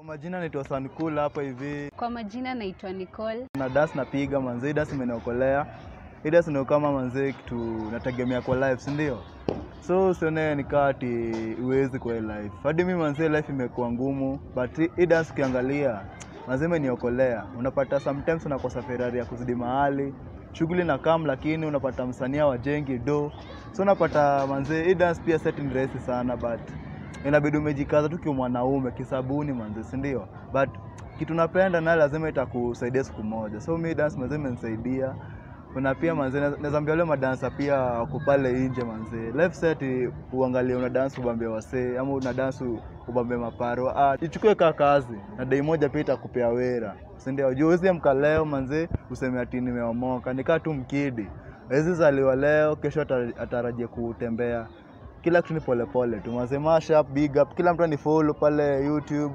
majina naitwa Sankul hapa hivi Kwa majina naitwa Nicole. na dance napiga manze, hii dance imeniokolea. Hii dance ndio kama manze kitu nategemea kwa life, si ndio? So usione nikaa ati uwezi kwa hii life. Hadi mimi manze life imekuwa ngumu, but hii- hii dance ukiangalia manze imeniokolea. Unapata sometimes unakosa Ferrari ya kuzidi mahali shughuli na kam, lakini unapata msanii wajengi do, so unapata manze, hii dance pia set ni rahisi sana but inabidi umejikaza tu kiwa mwanaume kisabuni manze, si ndio? But kitu napenda naye lazima itakusaidia siku moja. So mi dance manze imenisaidia. Kuna pia manze, naweza ambia wale madansa pia wako pale nje manze, life set uangalie una dance ubambe wasee ama una dance ubambe maparo. Ah, ichukue kaa kazi na dai moja pia itakupea wera, si ndio? Juu huwezi amka leo manze useme ati nimeomoka, nikaa tu mkidi. Hawezi zaliwa leo, kesho ata- atarajia kutembea kila kitu ni polepole tu manze, mash up, big up, kila mtu anifollow pale YouTube,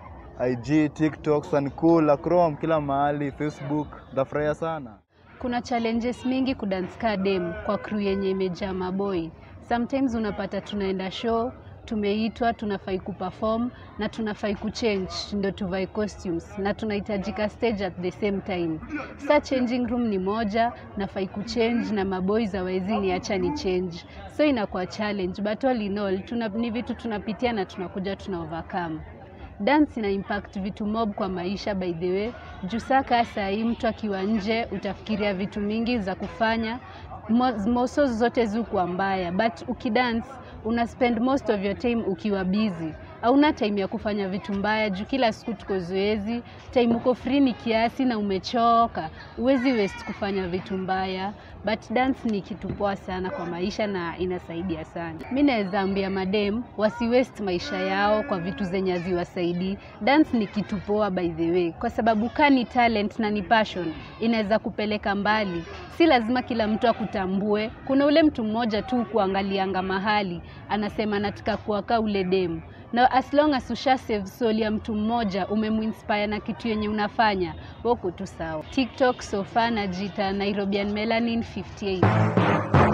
IG, TikTok, Sankula, Chrome, kila mahali, Facebook. Ndafurahia sana. Kuna challenges mingi kudance ka dem kwa crew yenye imejaa maboi. Sometimes unapata tunaenda show, tumeitwa, tunafai kuperform na tunafai kuchange ndo tuvae costumes na tunahitajika stage at the same time. Sa changing room ni moja, nafai kuchange na maboys hawezi niacha ni change. So inakuwa challenge but all in all tuna, ni vitu tunapitia na tunakuja tuna overcome. Dance ina impact vitu mob kwa maisha by the way. Juu saka saa hii mtu akiwa nje utafikiria vitu mingi za kufanya, Mo- moso zote zikuwa mbaya, but ukidance una spend most of your time ukiwa busy. Hauna time ya kufanya vitu mbaya juu kila siku tuko zoezi, time uko free ni kiasi na umechoka, huwezi waste kufanya vitu mbaya, but dance ni kitu poa sana kwa maisha na inasaidia sana. Mi naweza ambia madem wasi waste maisha yao kwa vitu zenye haziwasaidii. Dance ni kitu poa by the way, kwa sababu kaa ni talent na ni passion, inaweza kupeleka mbali. Si lazima kila mtu akutambue. Kuna ule mtu mmoja tu kuangalianga mahali anasema nataka kuwa kaa ule demu na as long as usha save soul ya mtu mmoja umemuinspire na kitu yenye unafanya wako tu sawa. TikTok sofa najiita Nairobian Melanin 58.